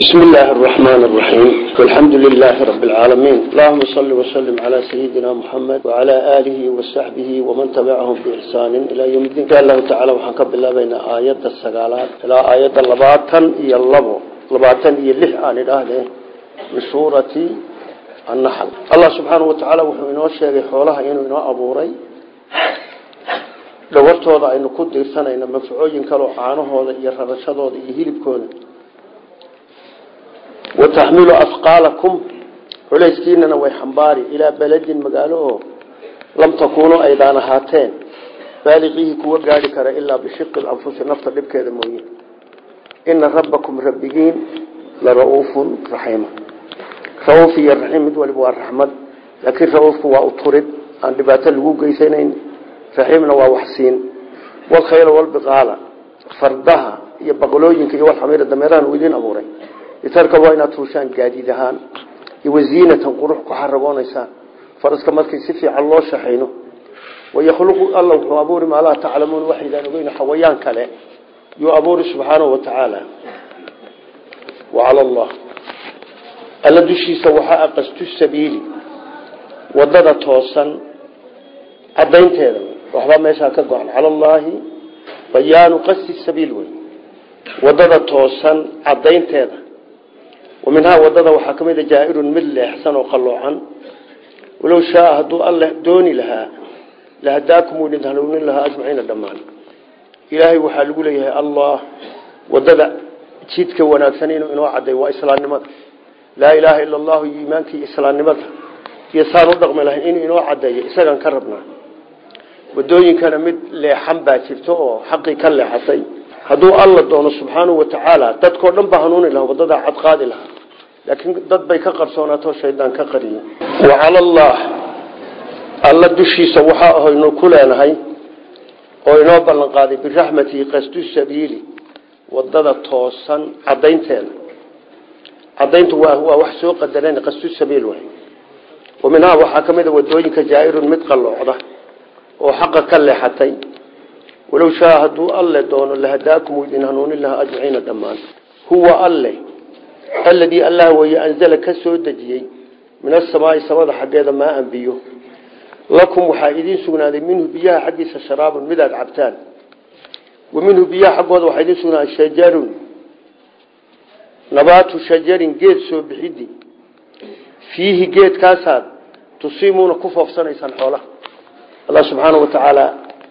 بسم الله الرحمن الرحيم والحمد لله رب العالمين اللهم صل وسلم على سيدنا محمد وعلى آله وصحبه ومن تبعهم بإحسان إلى يوم الدين قال الله تعالى وحنك بالله بين آيات السقالات إلى آيات اللباطن إيا اللبو لباطن إيا اللح آن الأهل من سورة النحل الله سبحانه وتعالى وحو إنو الشيء حولها إنو إنو أبوري dhawartooda aynu ku diirsanayna mafcuuyin kaloo caanahooda iyo rarashadooda iyo hilibkooda wataxmilu afqaalakum culayskiinana way xambaari ilaa beledin magaalo oo lam takuunuu aydaan ahaateen baaliqiihi kuwa gaadhi kara ilaa bishiqi anfusi nafta dhibkeeda mooye ina rabbakum rabbigiin la ra-uufun raxiima ra-uuf iyo raxiim mid waliba waa raxmad laakiin ra-uufku waa uturid aan dhibaato lagu geysanayn raxiimna waa waxsiin walkhayla walbiqaala fardaha iyo baqlooyinka iyo walxamiira dameerahan uu idiin abuuray litarka waa inaad tuushaan gaadiid ahaan iyo waziinatan qurux ku xaragoonaysaan faraska markii si fiican loo shaxayno wayakhluqu alla wuxuu abuuri maa laa taclamuun waxaydaan ogeyn xawayaan kale yuu abuuri subxaanahu watacaala wacala allah alla dushiisa waxaa aqastu sabiili wadada toosan cadaynteeda waxbaa meeshaa ka go-an cala allaahi bayaanu qasdi sabiil wey wadada toosan cadaynteeda wa minhaa wadada waxaa ka mid a jaa-irun mid leexsan oo qalloocan walow shaaa hadduu alle dooni lahaa lahadaakum wuu idin hanuunin lahaa ajmaciina dhammaan ilaahay waxaa lagu leeyahay allah wadada jidka wanaagsan inuu inoo caday waa islaamnimada laa ilaaha ila allahu iyo iimaankii islaamnimada iyo saan u dhaqmi lahayn inuu inoo cadeeyo isagaan ka rabnaa wadooyinkana mid leexan baa jirto oo xaqii ka leexatay hadduu alla doono subxaanahu watacaala dadkao dhan baa hanuuni lahaa wadadaa cad qaadi lahaa laakiin dad bay ka qarsoonaato shaydaan ka qariye wa cala allah alla dushiisa waxaa ahaynu ku leenahay oo inoo ballan qaaday biraxmatihi qasdu sabiili wadada toosan cadaynteeda cadayntu waa waa wax soo qadaran qasdu sabiil way wa minhaa waxaa ka mid a wadooyinka jaa-irun mid qalloocda oo xaqa ka leexatay walow shaa hadduu alle doono lahadaakum uu idin hanuunin lahaa ajmaciina dhammaan huwa alle alladii allah weeye anzala ka soo dejiyey min asamaai samada xaggeeda maa an biyo lakum waxaa idiin sugnaaday minhu biyaha xaggiisa sharaabun midaad cabtaan wa minhu biyaha xaggooda waxaa idiin sugnaaday shajarun nabaatu shajarin geed soo bixidi fiihi geedkaasaad tusiimuuna ku foofsanaysaan xoolaha allah subxaana wa tacaala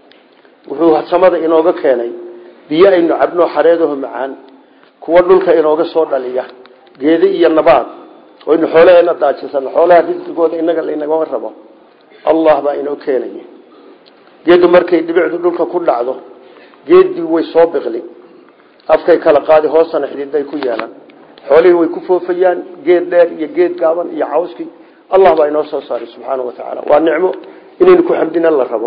wuxuu samada inooga keenay biyo aynu cabno xareedaho macaan kuwa dhulka inooga soo dhaliya geede iyo nabaad oynu xoolaheena daajisano xoolaha risqigooda inaga laynagama rabo allah baa inoo keenaya geedu markay dhibicdu dhulka ku dhacdo geeddii way soo biqli afkay kala qaadi hoosana xididay ku yeelan xoolihii way ku foofayaan geed dheer iyo geed gaaban iyo cawskii allah baa inoo soo saaray subxaana wa tacaala waa nicmo inaynu ku xamdina la rabo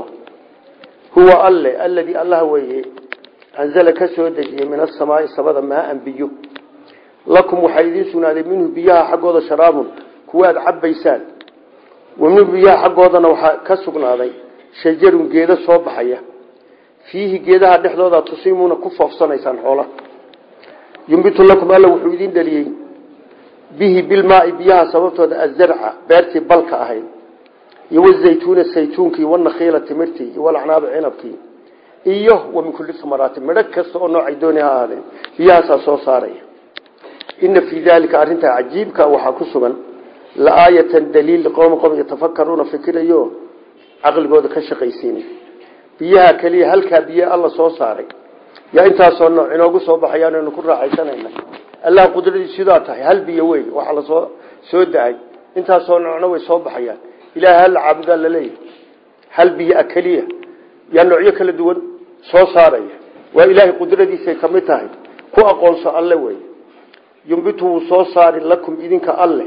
huwa alle alladii allah weeye anzala ka soo dejiyey min asamaai samada maaan biyo lakum waxaa idiin sugnaaday minhu biyaha xaggooda sharaabun kuwaad cabbaysaan wa minhu biyaha xaggoodana waxaa ka sugnaaday shajarun geedo soo baxaya fiihi geedaha dhexdooda tusiimuuna ku foofsanaysaan xoolaha yumbitu lakum alla wuxuu idiin dhaliyey bihi bilmaai biyaha sababtooda azarca beertii balka ahayd iyo wazaytuuna saytuunkii wanakhiila timirtii iyo walacnaaba cinabkii iyo wa min kulli samaraati midho kasta oo noocay dooni ha ahaadeen biyahaasaa soo saaraya ina fii daalika arrintaa cajiibka waxaa ku sugan la-aayatan daliil liqowmi qom yatafakaruuna fikirayo caqligooda ka shaqaysiinay biyaha keliya halkaa biyo alla soo saaray yaa intaasoo nooc inoogu soo baxayaan aynu ku raaxaysanayna allah qudradiis sidaa tahay hal biyo wey waxaa lasoo soo da-ay intaasoo noocna way soo baxayaan ilaah hal caabudaa laleeyahay hal biyo a keliya yaa noocyo kala duwan soo saaraya waa ilaahay qudradiisay ka mid tahay ku aqoonso alle wey yumbitu wuu soo saari lakum idinka alle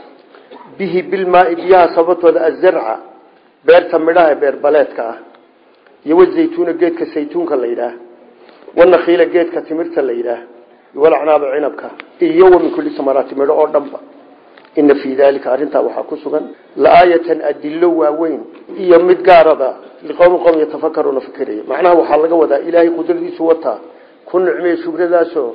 bihi bilmaai biyaha sababtooda azarca beerta midhaha beer baleedka ah iyo wazaytuuna geedka saytuunka la yidhaah wanakhiila geedka timirta la yidhaah walacnaaba cinabka iyo wa min kulli samaraati midho oo dhanba ina fii daalika arrintaa waxaa ku sugan la-aayatan adilo waaweyn iyo mid gaarada liqowmi qowm yatafakaruuna fikiraya macnaha waxaa laga wadaa ilaahay qudradiisu wataa ku nicmeeye shubradaasoo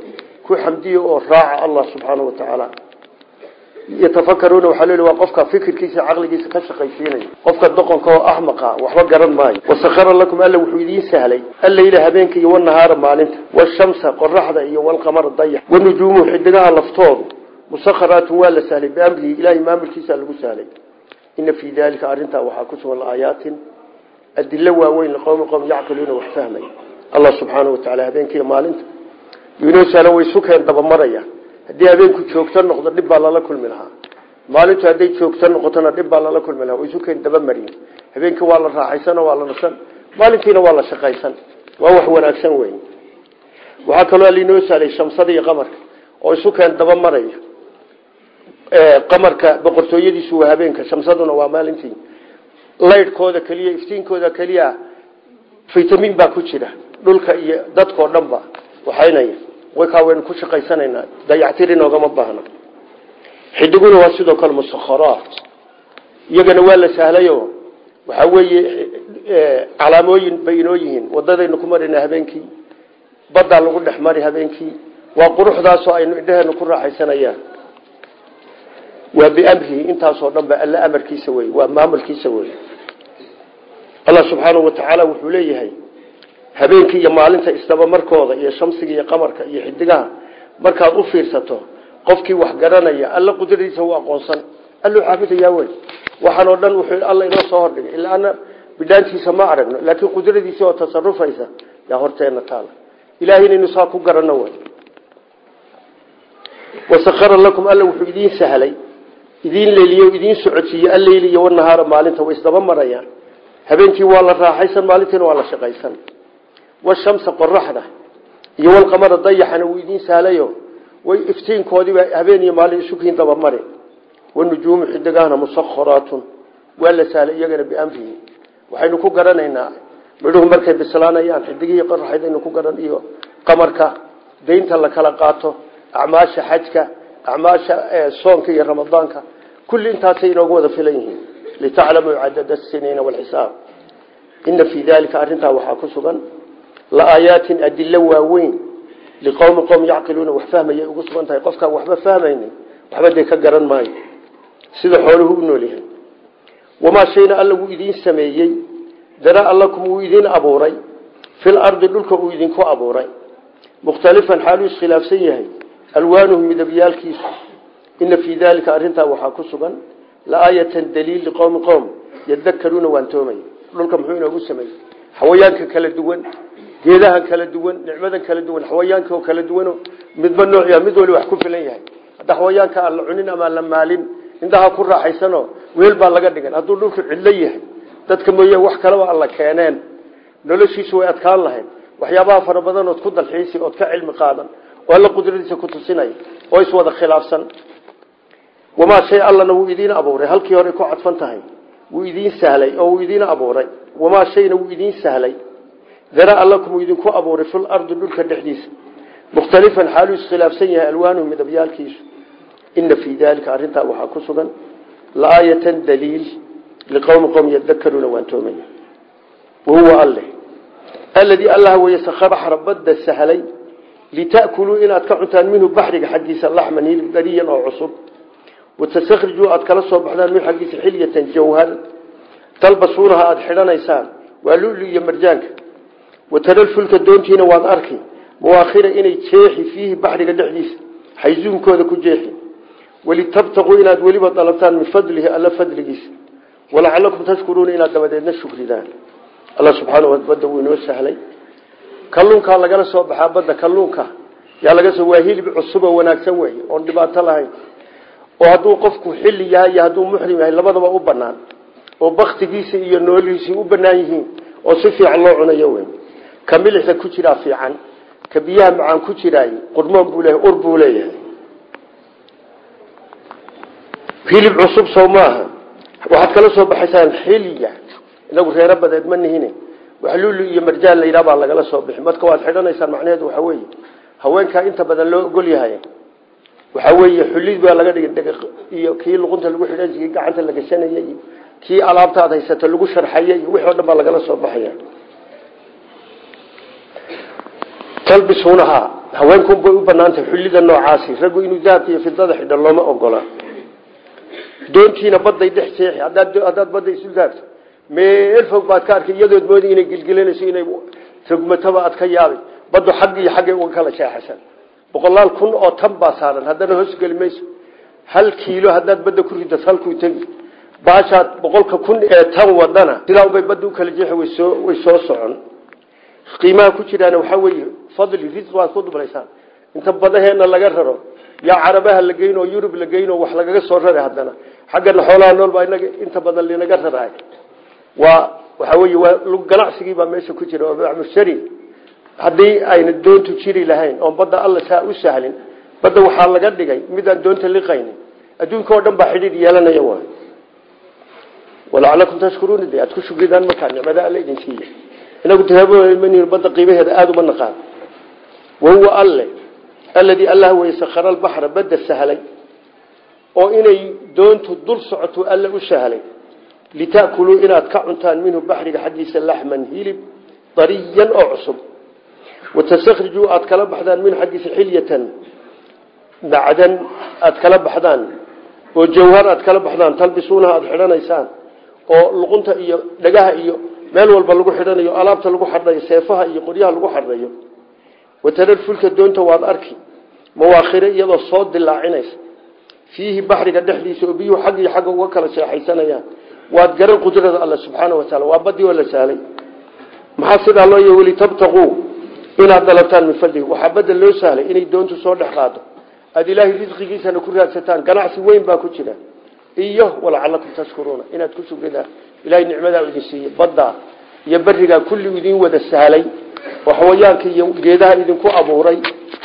ku xamdiya oo raaca allah subxaana wa tacaala yatafakaruuna waxaa lel waa qofka fikirkiisa caqligiisa ka shaqaysiinaya qofka doqonka oo axmaqa waxba garan maayo wasakara lakum alla wuxuu idiin sahlay alleyla habeenka iyo wanahaara maalinta washamsa qoraxda iyo walqamara dayax wanujuumuhu xidigaha laftoodu musakharaatun waa la sahlay biamrihi ilahay maamulkiisa lagu sahlay ina fii dalika arrintaa waxaa ku sugan aayaatin adilo waaweyn liqowmi qowm yacqiluuna wax fahmay allah subxaana wa tacala habeenkiiyo maalinta inoo sahlan way sukeen dabamaraya haddii habeenku joogto noqdo dhib baa lala kulmi lahaa maalintu hadday joogto noqotona dhib baa lala kulmi lahaa way sukeen dabamariye habeenkii waa la raaxaysan oo waa la nasan maalintiina waa la shaqaysan waa wax wanaagsan wey waxaa kaloo lainoo sahlay shamsada iyo qamarka oo isukeen dabamaraya qamarka boqortooyadiisu waa habeenka shamsaduna waa maalintii laydhkooda keliya iftiinkooda keliya vitamin baa ku jira dhulka iyo dadkao dhan ba waxaynaya waykaa waynu ku shaqaysanaynaa dayactir inoogama baahna xidiguna waa sidoo kale musakharaat iyagana waa la sahlayo waxaa weeye calaamooyin bay inoo yihiin wadadaynu ku marina habeenkii baddaa lagu dhex mari habeenkii waa quruxdaasoo aynu indheheenu ku raaxaysanayaan waa biamrihi intaasoo dhan ba alla amarkiisa wey waa maamulkiisa wey allah subxaanahu wa tacaala wuxuu leeyahay habeenkii iyo maalinta isdabamarkooda iyo shamsiga iyo qamarka iyo xidigaha markaad u fiirsato qofkii wax garanaya alla qudradiisa u aqoonsan alluu caabudayaa wey waxaan oo dhan wuxuu alla inoo soo hordhigay ilaa ana bidhaantiisa ma aragno laakiin qudradiisa oo tasarufaysa yaa horteena taala ilahay inaynu saa ku garanno wey wasakara lakum alla wuxuu idiin sahlay idiin leeliye idiin socodsiiye alleyli iyo wanahaara maalinta way isdaba marayaan habeenkii waa la raaxaysan maalintiina waa la shaqaysan washamsa qoraxda iyo walqamara dayaxana wuu idiin sahlayo way iftiinkoodiiba habeen iyo maalin isukiin dabamari wanujuumu xidigahana musakharaatun waa la sahlay iyagana biamrihi waxaynu ku garanaynaa midhuhu markay bislaanayaan xidigihii qoraxdaynu ku garan iyo qamarka daynta la kala qaato acmaasha xajka acmaasha soonka iyo ramadaanka kulli intaasay inoogu wada filan yihiin litaclamuu cadada siniina walxisaab ina fii dalika arrintaa waxaa ku sugan laaayaatin adilo waaweyn liqowmi qowm yacqiluuna wax fahmayay ugu sugan tahay qofkaan waxba fahmaynin waxba dee ka garan maayo sida xooluhu u nool yahay wamaa shayna alla wuu idiin sameeyey daraa lakum wuu idiin abuuray fil ardi dhulka uu idinku abuuray mukhtalifan xaaluu iskhilaafsan yahay alwaanuhu midabyaalkiisu ina fii dalika arrintaa waxaa ku sugan laaayatan daliil liqowmi qowm yadakaruuna waantoomay dhulka muxuu inoogu sameeyey xawayaanka kala duwan geedahan kala duwan nicmadan kala duwan xawayaanka oo kala duwan midba nooc mid wali wax ku filan yahay hadda xawayaanka aan la cunin ama la maalin indhaha ku raaxaysano weel baa laga dhigan hadduu dhulku cidlo yahay dadka mooye wax kaleba alla keeneen noloshiisu way adkaan lahayd waxyaabaha fara badan ood ku dalxiisi ood ka cilmi qaadan oo alla qudradiisa ku tusinaya oo iswada khilaafsan wamaa shay allana wuu idiin abuuray halkii hore ku cadfan tahay wuu idiin sahlay oo wuu idiin abuuray wamaa shayna wuu idiin sahlay daraa lakum wuu idinku abuuray fil ardi dhulka dhexdiisa mukhtalifan xaaluu iskhilaafsan yahay alwaanuhu midabyaalkiisu ina fii dalika arrintaa waxaa ku sugan laaayatan daliil liqowmi qowm yadakaruuna waantoomaya wahuwa alle aladii allah weye sakara baxra badda sahlay lita'kuluu inaad ka cuntaan minhu baxriga xaggiisa laxman hilib dariyan oo cusub watastakrijuu aad kala soo baxdaan minhu xaggiisa xilyatan jawhar talbasuunaha aada xidhanaysaan waa lulu iyo marjaanka wataralfulka doontiina waad arki mawaakhira inay jeexi fiihi baxriga dhexdiisa xayzuunkooda ku jeexi walitabtaquu inaad weliba dalabtaan min fadlihi alla fadligiisa walacalakum tashkuruuna inaad dabadeedna shukridaan alla subxaana badda wuu inoo sahlay kalluunkaa lagala soo baxaa badda kalluunka yaa laga soo waa hilib cusub oo wanaagsan wey oon dhibaato lahayn oo hadduu qofku xilli yahay iyo hadduu muxrim yahay labadaba u banaan oo baktigiisa iyo noolihiisii u banaan yihiin oo si fiican loo cunayo wey ka milixda ku jiraa fiican ka biyaha macaan ku jiraay qurmoon buu leeyahay ur buu leeyahay hilib cusub sow maaha waxaad kala soo baxaysaan xilya inagu reero badeed ma nihine wax lulu iyo marjaan la yidhaha baa lagala soo bixi marka waad xidhanaysaan macnaheedu waxaa weeye haweenkaa inta badan loo ogol yahay waxaa weeye xulid baa laga dhigay iyo kii luqunta lagu xidhan kii gacanta la gashanaya iyo kii alaabta aad haysato lagu sharxaya iyo wixii o dhan baa lagala soo baxaya talbisuunahaa haweenkun bay u banaantahay xullida noocaasi raggu inuu dahabka iyo fidada xidha looma ogola doontiina baday dhex seexi haddaad badda isu daabto meel fog baad ka arkay iyadood moodi inay gilgilanayso inay rogmataba aad ka yaabay baddu xagg iyo xaggay uga kala jeexasan boqolaal kun oo tan baa saaran haddana hoosgeli mayso hal kiilo haddaad badda ku ridas halkuu tegi baashaad boqolka kun ee tan wadana sidaa bay badda u kala jeexi waysoo way soo socon qiimaha ku jiraana waxaa weeye fadli risq waad ku dublaysaan inta badaheena laga raro yaa carabaha la geyn oo yurub la geyn oo wax lagaga soo rara haddana xaggana xoolaha nool baa inaga inta badan linaga raraay waa waxaa weeye waa ganacsigii baa meesha ku jira oo mushtari haddii ayna doontu jiri lahayn oon badda alla saa u sahlin badda waxaa laga dhigay midaan doonta liqaynin adduunka oo dhan baa xidhiid yeelanaya waay walacalakum tashkuruuna de aad ku shugridaan markaa nicmada alla idin siiya inagu tahaabn badda qiimaheeda aada uma naqaan wahuwa alle alladii allah wey sakhara albaxra badda sahlay oo inay doontu dul socoto alla u sahlay litaakuluu inaad ka cuntaan minhu baxriga xaggiisa laxman hilib dariyan oo cusub watastakrijuu aad kala baxdaan minhu xaggiisa xilyatan macdan aad kala baxdaan oo jawhar aad kala baxdaan talbisuunaha aada xidhanaysaan oo luqunta iyo dhagaha iyo meel walba lagu xidhanayo alaabta lagu xadhayo seefaha iyo qoryaha lagu xadhayo watarar fulka doonta waad arki mawaakhire iyadoo soo dilaacinaysa fiihi baxriga dhexdiisa oo biyuhu xag iyo xagga uga kala seexaysanayaan waad garan qudrada alla subxaana wa taala waa badii oo la sahlay maxaa sidaa loo y walitabtaquu inaad dalabtaan min fadlihi waxaa badda loo sahlay inay doontu soo dhex qaado aada ilaahay risqigiisana ku raadsataan ganacsi weyn baa ku jira iyo walacalakum tashkuruuna inaad ku shugridaan ilahay nicmadaa idin siiyey baddaa iyo berigaa kulli idin wada sahlay oo xawayaanka iyo geedaha idinku abuuray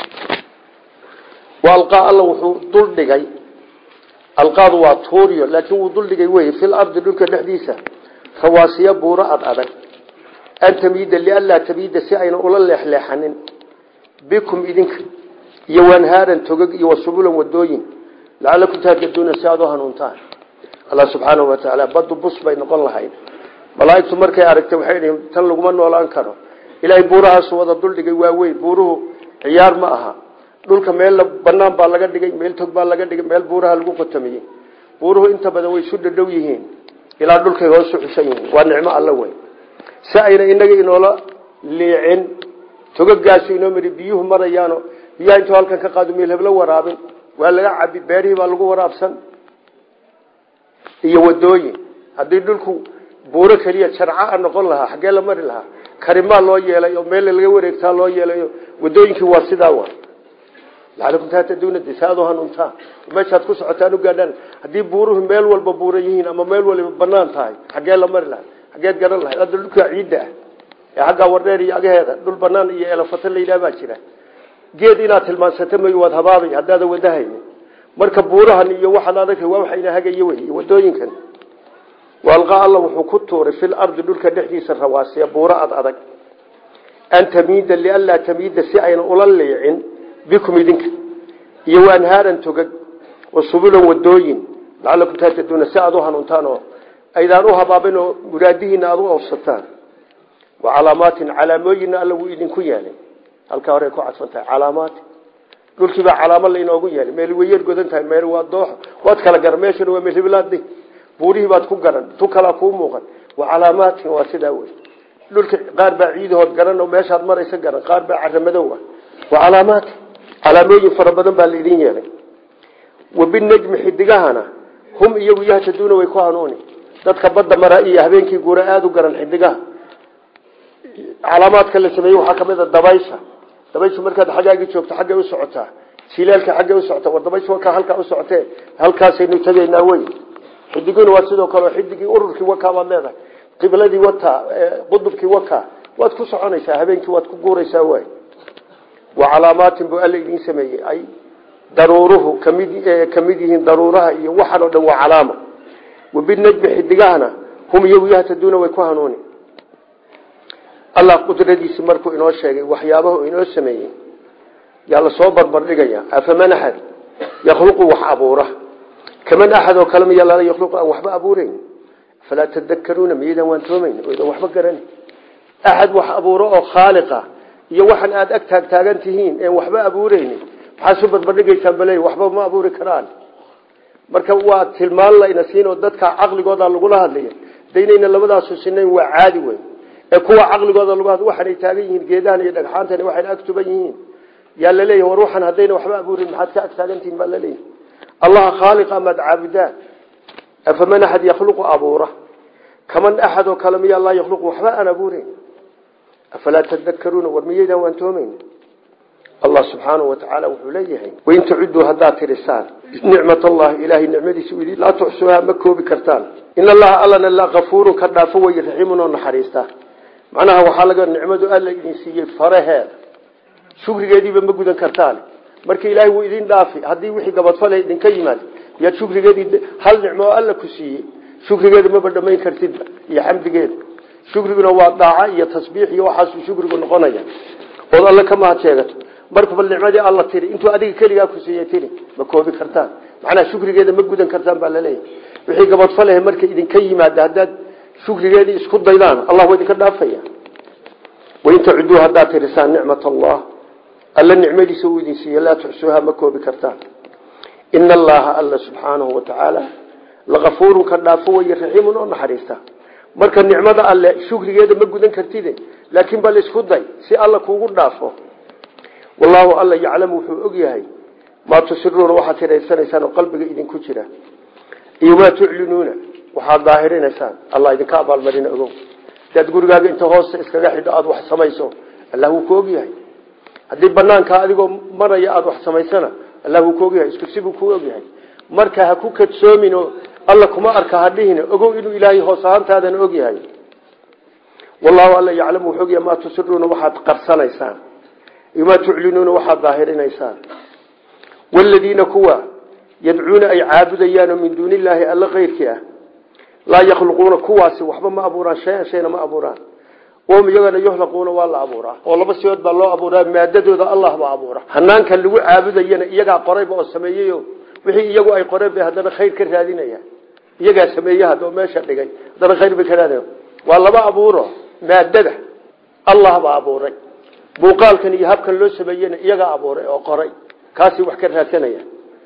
alqaa alla wuxuu duldhigay alqaadu waa tuuriyo laakiin wuu duldhigay wey fil ardi dhulka dhexdiisa rawaasiya buuro ad adag an tamiida lianlaa tamiida si ayna ula leexleexanin bikum idinka iyo wanhaaran togog iyo wasubulan wadooyin lacalakum tahtaduuna si aad u hanuuntaan allah subxaanahu wa tacaala baddu bus bay noqon lahayd malaaigtu markay aragtay waxay dhihin tan laguma noolaan karo ilaahay buurahaasu wada duldhigay waa weyn buuruhu ciyaar ma aha dhulka meel banaan baa laga dhigay meel tog baa laga dhigay meel buuraha lagu qotamiyey buuruhu inta badan way isu dhadhow yihiin ilaa dhulkay hoosu xushan yihiin waa nicmo alla weyn si ayna inaga inoola liicin togagaasu inoo mari biyuhu marayaano biyaha intuu halkan ka qaado meel heblo waraabin waa laga cabi beerihii baa lagu waraabsan iyo wadooyin haddii dhulku buuro keliya jarca noqon lahaa xaggee la mari lahaa karimaa loo yeelay oo meel laga wareegtaa loo yeelay wadooyinkii waa sidaa wa lacalakum tahtaduna de si aad u hanuuntaan meeshaad ku socotaan u gaadhaan haddii buuruhu meel walba buura yihiin ama meel waliba banaan tahay xaggee la mari lahay xaggeed garan lahayd hadda dhulkaa ciidda ah ee xaggaa wardheer iyo agaheeda dhul banaan iyo elafata layidhaha baa jira geed inaad tilmaansata may waad habaabay haddaada wadahayni marka buurahan iyo waxaad aragtay waa waxayna hagayo wey wadooyinkan waalqa alla wuxuu ku tuuray fil ardi dhulka dhexdiisa rawaasiya buuro ad adag an tamiida lianlaa tamiida si ayna ula liicin bikum idinka iyo waanhaaran togag wa subulan wadooyin lacalakum taataduuna si aad u hanuuntaan oo aydaan u habaabin oo muraadihiina aad u awsataan wa calaamaatin calaamooyinna alla wuu idinku yeelay halkaa horey ku cadfan tahay calaamaati dhulkiibaa calaamo lainoogu yeelay meel wayar godan tahay meel waa dooxo waad kala garan meeshana waa meelhibilaad buurihii baad ku garan tu kalaa kuu muuqan wa calaamaatin waa sidaa wey dhulka qaar baa ciidahood garan oo meeshaad maraysa garan qaar baa caramadow ah wa calaamaati calaamooyin fara badan baa laidin yeelay wabinajmi xidigahana hum iyagu yahtaduuna way ku hanuuni dadka badda mara iyo habeenkii guura aada u garan xidigaha calaamaadka la sameeyey waxaa kamid a dabaysha dabayshu markaad xaggaagii joogto xaggay u socotaa silaalka xaggay u socota war dabayshu wakaa halkaa u socotee halkaasaynu tegaynaa wey xidiguna waa sidoo kale xidigii ururkii wakaa baad leedahay qibladii wataa qudubkii wakaa waad ku soconaysaa habeenkii waad ku guuraysaa waay wa calaamaatin buu alla idiin sameeyey ay daruuruhu kamid kamid yihiin daruuraha iyo waxan oo dhan waa calaama wabinajmi xidigahana hum iyagu yahtaduuna way ku hanuuni allah qudradiisi markuu inoo sheegay waxyaabahu inoo sameeyey yaa lasoo barbardhigaya afaman axad yakhluqu wax abuura kaman axad oo kale miya lala yakhluqu aan waxba abuureyn falaa tadakaruuna miyaydaan waan toomayn oydan waxba garan axad wax abuuro oo khaaliqa iyo waxaan aada ag taagtaagan tihiin een waxba abuureynin maxaa su badbadhigaysaan bale waxba ma abuuri karaan marka waa tilmaan layna siin oo dadka caqligooda lagula hadlaya daynayna labadaasu sinayn waa caadi wey ee kuwa caqligooda lagu hadl waxaanay taagan yihiin geedahan iyo dhagxaantani waxayna ag tuban yihiin yaa laleeyahy war waxaan haddayna waxba abuurin maxaad ka ag taagantihiin baa laleeyahy allaha khaaliqa maad caabudaan afaman axad yakhluqu abuura kaman axad oo kale miyaa laa yakhluqu waxba aan abuureyn afalaa tadakaruuna war miyaydaan waantoomeyn allah subxaanahu watacaala wuxuu leeyahay wain tacudduu haddaad tirisaan nicmat allahi ilaahay nicmadiisa idi laa tuxsuuhaa ma koobi kartaan in allaha allana la kafuurun ka dhaafo way raxiimun oo naxariista macnaha waxaa laga nicmadu alla idin siiyey faraheeda shukrigeediiba ma gudan kartaan marka ilaahay wuu idin dhaafi haddii wixii gabadfale idinka yimaad yaad shukrigeedii hal nicmo oo alla ku siiyey shukrigeeda maba dhamayn kartidba iyo xamdigeeda shukriguna waa daaca iyo tasbiix iyo waxaasuu shukrigu noqonaya ood alle ka mahad sheegato marka bal nicmadii alla tiri intuu adiga keligaa ku siiyey tiri ma koobi kartaan macnaha shukrigeeda ma gudan kartaan baa laleeyahay wixii gabadfalehe marka idinka yimaada haddaad shukrigeedii isku daydaan allah waa idinka dhaafaya wain tacuduu haddaad tirisaan nicmat allah alla nicmadiisa uu idin siiye laa tuxsuuha ma koobi kartaan ina allaha alla subxaanahu watacaala lakafuurun ka dhaafo way raxiimun oo naxariista marka nicmada alle shukrigeeda ma gudan kartide laakiin bal isku day si alla kuugu dhaafo wallaahu alla yaclamu wuxuu og yahay maa tusiruuna waxaad tiraysanaysaan oo qalbiga idinku jira iyo maa tuclinuuna waxaad daahirinaysaan allah idinka abaalmarina ogow hadaad gurigaaga inta hoosta iskaga xidho aada wax samayso allah wuu ku og yahay haddii banaankaa adigoo maraya aada wax samaysana allah wuu ku og yahay isku sibuu ku og yahay marka ha ku kadsoomin oo alla kuma arka hadhihin ogow inuu ilaahay hoos ahaantaadana og yahay wallahu alla yaclamu wuxuu ogyahay maa tusiruuna waxaad qarsanaysaan iyo maa tuclinuuna waxaad daahirinaysaan waladiina kuwa yadcuuna ay caabudayaanoo min duuni illaahi alla keyrkii ah laa yakhluquuna kuwaasi waxba ma abuuraan shayan shayna ma abuuraan wahum iyagana yuhlaquuna waa la abuuraa oo laba siyood baa loo abuuraa maadadooda allah baa abuura hanaanka lagu caabudayana iyagaa qorayba oo sameeyeyo wixii iyagu ay qoreen bay haddana khayr ka raadinayaan iyagaa sameeye hadoo meesha dhigay haddana khayr bay ka raadinaya waa laba abuuro maadada allah baa abuuray muuqaalkan iyo habkan loo sameeyena iyagaa abuuray oo qoray kaasi wax ka raadsanaya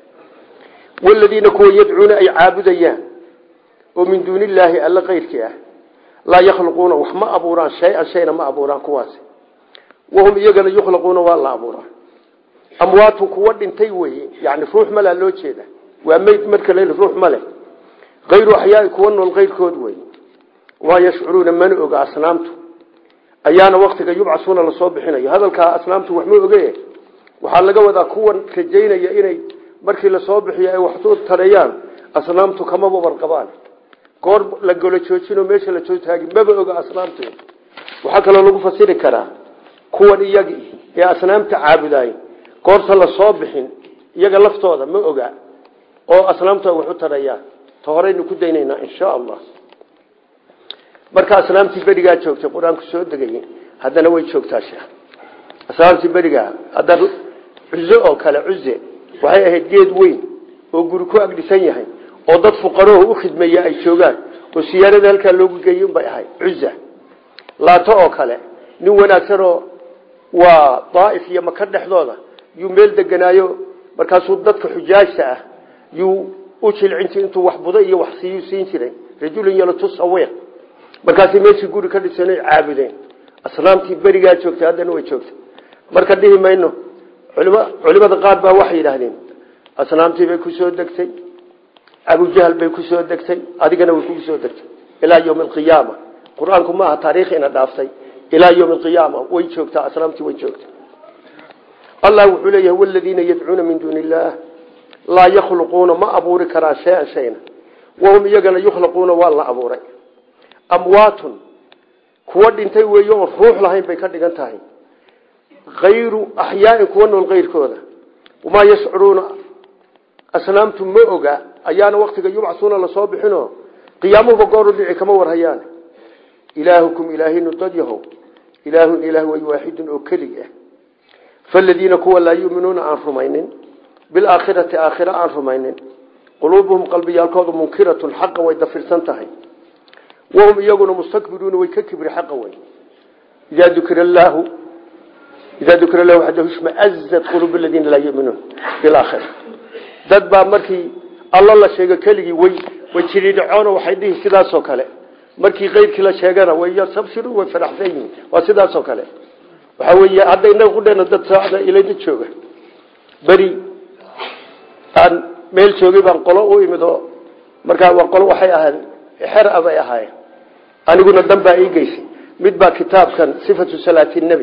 waladiina kuwa yadcuuna ay caabudayaan oo min duuni illaahi alla keyrkii ah laa yakhluquuna wax ma abuuraan shay-an shayna ma abuuraan kuwaasi wahum iyagana yukhlaquuna waa la abuuraa amwaatun kuwa dhintay weye yani ruux malaa loo jeeda waa meyd marka la ruux male ayru axyaai kuwa nool keyrkood wey waa yashcuruuna mana oga asnaamtu ayaana waktiga yubcasuuna lasoo bixinayo hadalkaa asnaamtu wax ma oge waxaa laga wadaa kuwan rajaynaya inay markii lasoo bixiyo ay waxu tareeyaan asnaamtu kamaba warqabaan goor la golo joojinoo meesha la joogtaagi maba oga asnaamtu waxaa kaloo lagu fasiri karaa kuwan iyagii ee asnaamta caabudaay goorta lasoo bixin iyaga laftooda ma oga oo asnaamtu ay waxu tarayaan ta horeynu ku daynaynaa insha allah marka asnaamtii berigaa joogtay qur-aanku soo degayay haddana way joogtaa sheekh asnaamtii berigaa hadda cuze oo kale cuze waxay ahayd geed weyn oo guri ku agdhisan yahay oo dad fuqaroo u khidmeeya ay joogaan oo siyaarada halkaa loogu geeyey unbay ahayd cuza laato oo kale nin wanaagsanoo waa daaif iyo maka dhexdooda yuu meel deganaayo markaasuu dadka xujaajta ah yuu u jilcinti intuu wax budo iyo wax siiyu siin jiray rajulun yalatusawiq markaasay meeshii guri ka dhisan ay caabudeen asnaamtii berigaa joogtay haddana way joogtay marka dhihi mayno culimada qaar baa waxay yidhaahdeen asnaamtii bay ku soo degtay abujahal bay ku soo degtay adigana way kugu soo degtay ilaa yawmi alqiyaama qur-aanku maaha taariikh ina dhaaftay ilaa yawmi alqiyaama way joogtaa asnaamtii way joogtay allah wuxuu leeyahay waladiina yadcuuna min duuni illaah laa yakhluquuna ma abuuri karaan shay-an shayna wahum iyagana yukhlaquuna waa la abuuray amwaatun kuwa dhintay weeye oon ruux lahayn bay ka dhigan tahay hayru axyaain kuwa nool keyrkooda wamaa yashcuruuna asnaamtu ma oga ayaana waktiga yubcasuuna lasoo bixino qiyaamuhuba gooru dhici kama warhayaan ilaahukum ilaahinu dad yahow ilaahun ilaah way waaxidun oo kelig ah faladiina kuwa laa yuminuuna aan rumaynin bilaakhirati aakhira aan rumaynin quluubuhum qalbiyaalkooda munkiratun xaqa way dafirsan tahay wahum iyaguna mustakbiruuna way ka kibri xaqa wey idaa dukira allaahu idaa dukira lahu waxdahu ishmaazat quluubu aladiina laa yuminuun bilaakhira dad baa markii allo la sheego keligii way way jiridhacoono waxay dhihi sidaasoo kale markii keyrkii la sheegana way yastabshiruun way faraxsan yihiin waa sidaasoo kale waxaa weeye hadda inaga kudheena dad saacda ilayda jooga beri aan meel joogay baan qolo u imid oo markaa waa qolo waxay ahayd xer a bay ahaayeen aniguna dan baa ii geysay mid baa kitaabkan sifatu salaati nebi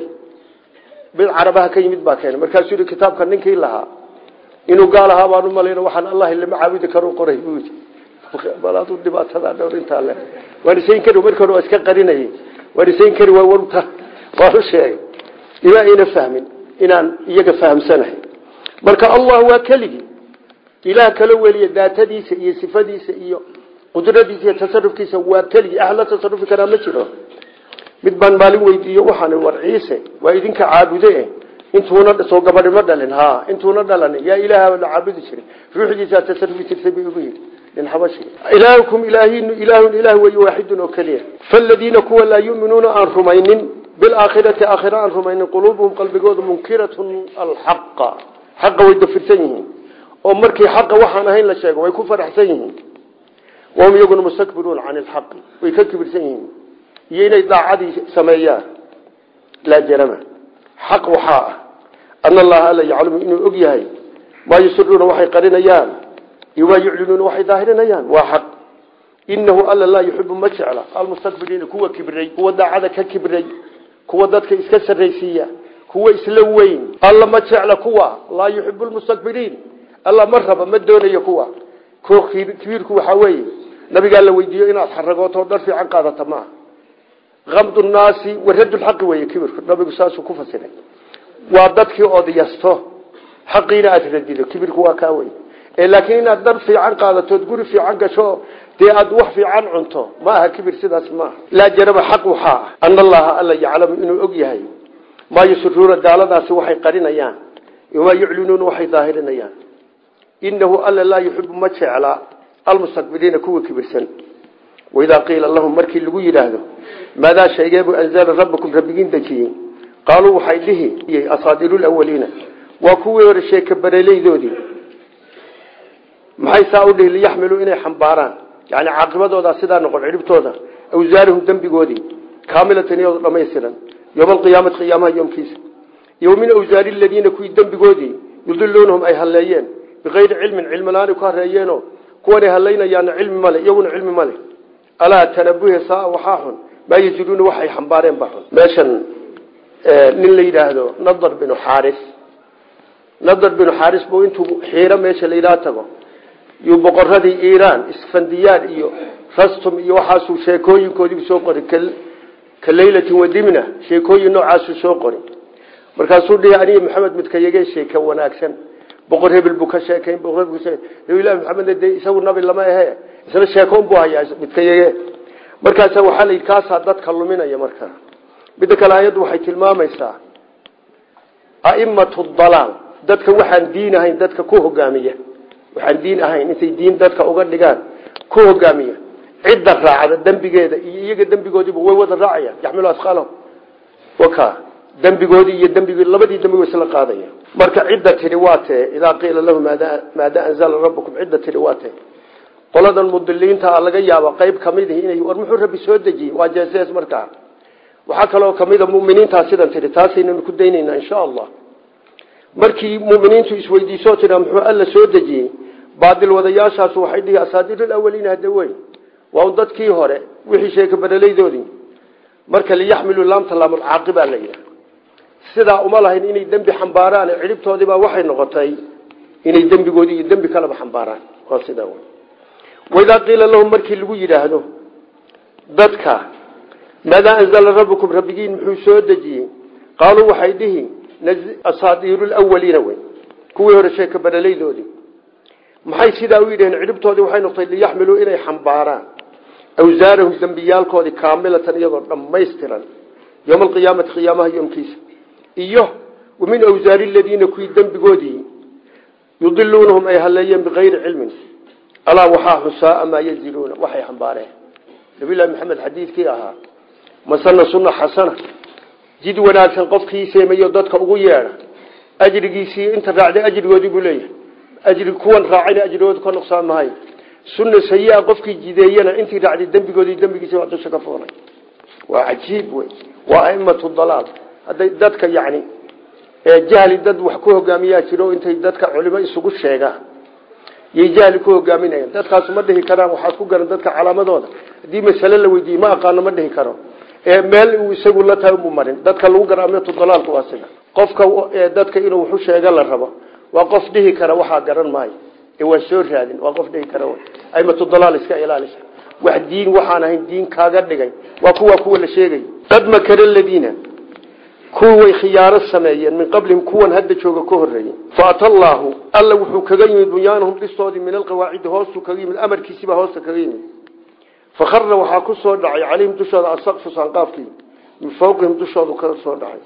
mid carabaha ka yimid baa keenay markaasuu yihi kitaabkan ninkii lahaa inuu gaal ahaa baan u malayna waxaan allah lama caabudi karo qoray buu yidhi bal aduu dhibaatada dhowr intaa le waan isayn kari markii hore waa iska qarinayay waan isayn kari waa warta waan u sheegay ima ayna fahmin inaan iyaga fahamsanahay marka allah waa keligii ilaah kala weliya daatadiisa iyo sifadiisa iyo qudradiisa iyo tasarufkiisa waa keligii ahla tasarufi karaa ma jiro mid baan maalin weydiiyo waxaan war ciise waa idinka caabude intuuna soo gabadhi ma dhalin ha intuuna dhalanin yaa ilaaha la caabudi jiray ruuxdiisa tasarufi jirtay bay ugu yidhi nin xabashi ilaahukum ilaahinu ilaahun ilaah weeye waaxidun oo keliya faaladiina kuwa laa yuminuuna aan rumaynin bilaakhirati aakhira aan rumaynin quluubuhum qalbigooda munkiratun alxaqa xaqa way dafirsan yihiin oo markii xaqa waxaan ahayn la sheego way ku faraxsan yihiin wahum iyaguna mustakbiruuna can ilxaqi way ka kibirsan yihiin iyo inay daacadii sameeyaan laa jarama xaq waxaa ah ana allaha alla yaclamu inuu og yahay maa yusiruuna waxay qarinayaan iyo maa yuclinuuna waxay daahirinayaan waa xaq inahu alla laa yuxibu ma jecla almustakbiriina kuwa kibray kuwa daacada ka kibray kuwa dadka iska sarraysiiya kuwa isla weyn alla ma jecla kuwa laa yuxibu lmustakbiriin alla ma raba ma doonayo kuwa kibiirku waxaa weeye nabigaa la weydiiyo inaad xaragooto dhar fiican qaadata maaha amdu naasi waradulxaqi wey kibirku nabigu saasuu ku fasiray waa dadkii odyasto xaqiina aad radido kibirku waa kaa wey laakiin inaad dhar fiican qaadatood guri fiican gasho dee aad wax fiican cunto ma aha kibir sidaas maaha laa jaraba xaq waxaa ah ana allaha alla yaclamu inuu og yahay maa yusiruuna gaaladaasi waxay qarinayaan maa yuclinuuna waxay daahirinayaan inahu alla laa yuxibu ma jecla almustakbiriina kuwa kibirsan waidaa qiila lahum markii lagu yidhaahdo maadaa shaygeebuu anzala rabbakum rabbigiin dejiyey qaaluu waxay dhihi asaadiiru lawaliina waa kuwii hore sheeka bareleydoodii maxay saa u dhihi liyaxmiluu inay xambaaraan yani caaqibadoodaa sidaa noqon cidhibtooda awsaarahum dembigoodii kaamilatan iyadoo dhamaystiran yowma alqiyaamati qiyaamaha yoomkiisa iyo min awsaari aladiina kuwii dembigoodii yudiluunahum ay halleeyeen bikayri cilmin cilmilaani ku hareeyeeno kuwanay hallaynayaana cilmi male iyaguna cilmi male alaa tanabuhe saa waxaa xun maa yajiduuna waxay xambaareen ba xun meeshan nin la yidhaahdo nadar binu xaaris nadar binu xaaris buu intuu xiiro meesha la yidhaha tago yuu boqoradii iiraan isfandiyaan iyo rastum iyo waxaasuu sheekooyinkoodiibu soo qori ka leylatin wadimna sheekooyin noocaasuu soo qori markaasuu dhihi aniga maxamed midkayagee sheeke wanaagsan boqor hebel buu ka sheekayn boqor hebel ka nabilahi maxamed dee isagu nabi lama ahe isna sheekoon buu hayaa midkayage markaasa waxaa la yidhi kaasaa dadka luminaya markaa midda kale ayaddu waxay tilmaamaysaa aimatu dalaal dadka waxaan diin ahayn dadka ku hogaamiya waxaan diin ahayn intay diin dadka uga dhigaan ku hogaamiya cidda raacda dembigeeda iyo iyaga dembigoodiiba way wada raacayaan yaxmilu asqaalahum waka dembigoodii iyo dembig labadii dembi way isla qaadaya marka cidda tidhi waa tee idaa qiila lahu maada anzala rabbukum cidda tidhi waa tee qoladan mudiliinta laga yaaba qayb kamid inay war muxuu rabbi soo dejiyey waa jeesees markaa waxaa kaloo kamida muminiintaa sidan tidhi taasaynanu ku daynaynaa insha allah markii muminiintu isweydiisoo tidha muxuu alla soo dejiyey baadil wadayaashaasu waxay dhihi asaadiir awaliin hade wey waa dadkii hore wixii sheeka baralaydoodii marka liyaxmilu laamta laamulcaaqibaa la yidhaha sidaa uma lahayn inay dembi xambaaraan cidhibtoodiibaa waxay noqotay inay dembigoodii iyo dembi kaleba xambaaraan waa sidaa wey waidaa qiila lahum markii lagu yidhaahdo dadka maadaa anzala rabbukum rabbigiin muxuu soo dejiyey qaaluu waxay dhihi asaadiiru lwaliina wey kuwii hore sheeka baralaydoodii maxay sidaa u yidhaheen cidhibtoodii waxay noqotay liyaxmiluu inay xambaaraan awsaarahum dembiyaalkoodii kaamilatan iyagoo dhammaystiran yowma alqiyaamati qiyaamaha yoomkiisa iyo min awsaari ladiina kuwii dembigoodii yudiluunahum ay haleeyeen bikayri cilmin alaa waxaa xusaa maa yaziluuna waxay xambaareen nabilahi maxamed xadiidkii ahaa masana suna xasana jid wanaagsan qofkii seemayo dadka ugu yeedha ajrigiisii inta raacday ajrigoodii buu leeyahay ajri kuwan raacayna ajrigoodu ka nuqsaan mahay sunna sayi-a qofkii jideeyana intii raacday dembigoodii dembigiisi waa dusha ka fuulay waa cajiib wey waa aimatu dalaal hadday dadka yani jahli dad wax ku hogaamiyaa jiro intay dadka culimo isugu sheegaan yay jahli ku hogaaminayaan dadkaasu ma dhihi karaan waxaad ku garan dadka calaamadooda haddii masale la weydiiye ma aqaano ma dhihi karo meel uu isagu la tahay mu marin dadka lagu gara aimatu dalaalku waa sida qofka dadka inuu waxu sheega la rabo waa qof dhihi kara waxaa garan maayo ee waa soo raadin waa qof dhihi kara aimatu dalaal iska ilaalisa wax diin waxaan ahayn diin kaaga dhigay waa kuwa kuwa la sheegay qad makara ladiina kuwa way khiyaaro sameeyeen min qablihim kuwan hadda jooga ka horeeyey faata allaahu alla wuxuu kaga yimid bunyaanahum dhistoodii min alqawaacidi hoostuu kaga yimid amarkiisiibaa hoosta kaga yimid fakharra waxaa ku soo dhacay calayhim dushooda asaqfu saanqaafkii min fawqihim dushoodu ka soo dhacay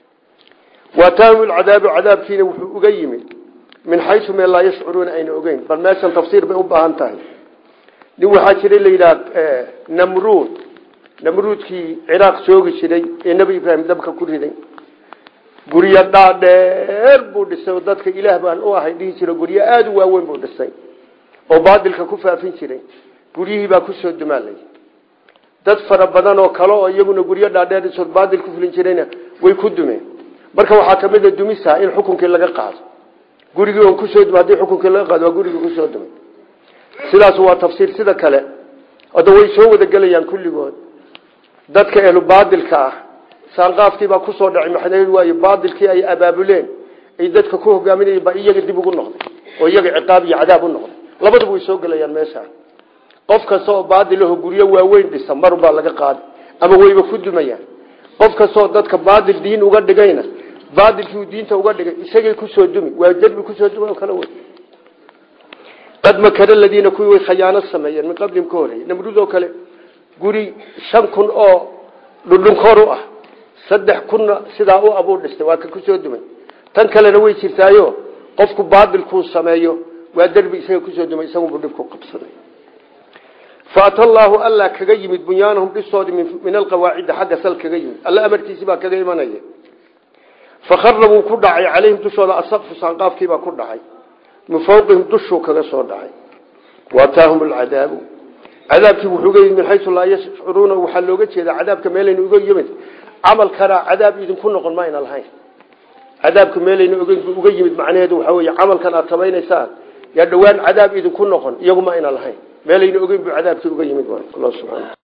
waataahum lcadaabu cadaabkiina wuxuu uga yimid min xaysu meel laa yashcuruuna ayna ogeyn bal meeshan tafsiir bay u baahan tahay nin waxaa jira la yidhaha namruud namruudkii ciraaq joogi jiray ee nebi ibraahim dabka ku riday guryo dhaadheer buu dhisay oo dadka ilaah baan u ahay dhihi jiro guryo aada u waaweyn buu dhisay oo baadilka ku faafin jiray guryihii baa kusoo dumaalay dad fara badan oo kale oo iyaguna guryo dhaadheer dhisood baadil ku fulin jirayna way ku dumeen marka waxaa kamid a dumisa in xukunkii laga qaado gurigii on kusoo dum hadii xukunkii laga qaado waa gurigii kusoo dumay sidaas waa tafsiir sida kale oda way soo wada gelayaan kulligood dadka ehlu baadilka ah saanqaafkiibaa kusoo dhacay maxamed waayo baadilkii ay abaabuleen ay dadka ku hogaaminayeen baa iyaga dib ugu noqday oo iyaga ciqaab iyo cadaab u noqday labaduba way soo gelayaan meesha qof kasta oo baadilaho guryo waaweyn dhisa mar baa laga qaaday ama wayba ku dumayaan qof kastaoo dadka baadil diin uga dhigayna baadilkii diinta uga dhigay isagay kusoo dumi waa derbi kusoo dumi oo kale wey qad makara ladiina kuwii way khayaano sameeyeen min qablihim ka horeeyey namruud oo kale guri shan kun oo dhundhunkoor u ah saddex kunna sidaa u abuu dhistay waa ka kusoo dumay tan kalena way jirtaayo qofku baadilkuu sameeyo waa derbi isaga kusoo dumay isagunbuu dhibku qabsaday faata allaahu alla kaga yimid bunyaanahum dhistoodii min alqawaacidi xagga sal kaga yimid alla amarkiisii baa kaga imanaya fakhara wuu ku dhacay calayhim dushooda asaqfu saanqaafkiibaa ku dhacay min fawqihim dushuu kaga soo dhacay waataahum alcadaabu cadaabkii wuxuu uga yimid min xaysu laa yashcuruuna waxaa looga jeedaa cadaabka meelayna uga yimid camalkana cadaab idinku noqon mayna lahayn cadaabka meelayna uga yimid macnaheedu waxaa wey camalkan aad samaynaysaan yaa dhowaan cadaab idinku noqon iyaguma ayna lahayn meelayna ogeyn buu cadaabkii uga yimid subana